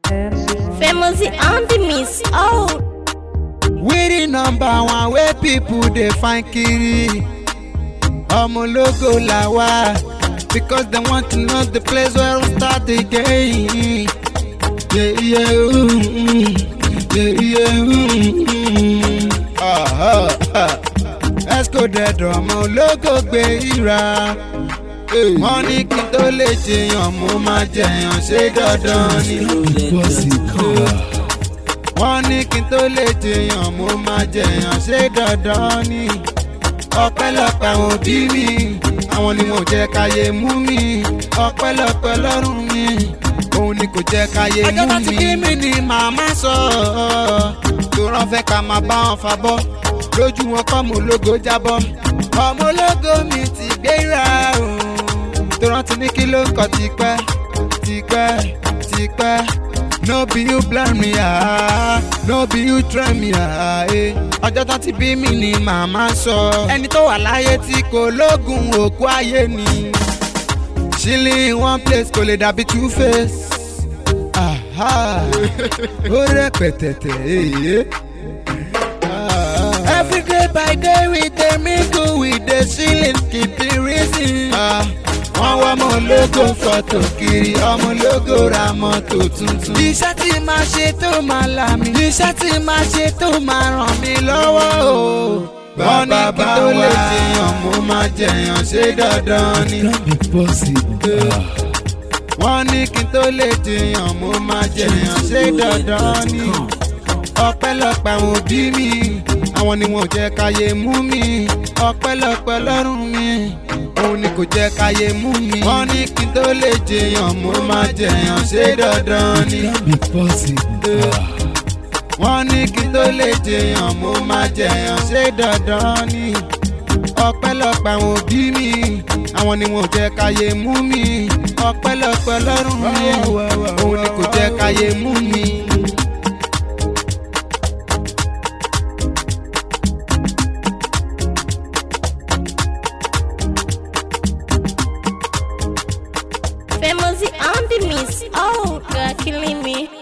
Famous on the miss. Oh, we the number one wey people dey find kiri ọmọlógo la wá because dem want to know the place where we start the game. Yeah, yeah, mm, mm, yeah, yeah, mm, mm. Ah, ah, ah. Esco dẹ̀dọ̀ ọmọlógo gbé ìra. wọ́n ní kí n tó lè jẹyàn mo máa jẹyàn ṣé dandan ni. wọ́n ní kí n tó lè jẹyàn mo máa jẹyàn ṣé dandan ni. ọpẹ́lọpẹ́ àwọn òbí mi àwọn ni wọn ò jẹ́ káyé mú mi ọpẹ́lọpẹ́ lọ́rùn mi òun ni kò jẹ́ káyé mú mi. ọjọ́ tó ti bí mi ni màmá sọ tó rán fẹ́ ká máa bá wọn fa bọ́ lójú wọn kọ́ mo lógo jábọ́ ọmọ ológo mi ti gbéra o tó rántí ní kí ló ń kọ́ tipẹ́ tipẹ́ tipẹ́ no be you blind me ah no be you try me ah eh. ọjọ́ tó ti bí mi ni màmá sọ ẹni tó wà láyé tí kò lóògùn òkú ayé ni chilling in one place kò lè dàbí two face aha ó rẹpẹtẹtẹ èyí. Every day by day we dey mingle we dey chillin keep it reason. wọ́n wá ọmọ ológo fọ́tò kiri ọmọ ológo ra mọ́tò tuntun. iṣẹ́ tí máa ṣe tó máa là mí. iṣẹ́ tí máa ṣe tó máa ràn mí lọ́wọ́ o. wọ́n ní kí tó lè jẹyàn mo máa jẹyàn ṣé dandan ni. wọ́n ní kí tó lè jẹyàn mo máa jẹyàn ṣé dandan ni. ọpẹ́lọpẹ́ àwọn òbí mi àwọn ni wọn ò jẹ́ káyé mú mi ọpẹ́lọpẹ́ lọ́rùn mi òun ni kò jẹ́ káyé mú mi. wọ́n ní kí n tó lè jẹyàn mo máa jẹyàn ṣé dandan ni. wọ́n ní kí n tó lè jẹyàn mo máa jẹyàn ṣé dandan ni. ọpẹ́lọpẹ́ àwọn òbí mi àwọn ni wọn ò jẹ́ káyé mú mi ọpẹ́lọpẹ́ lọ́rùn mi òun ni kò jẹ́ káyé mú mi. famous on the miss. Oh, God, killing me.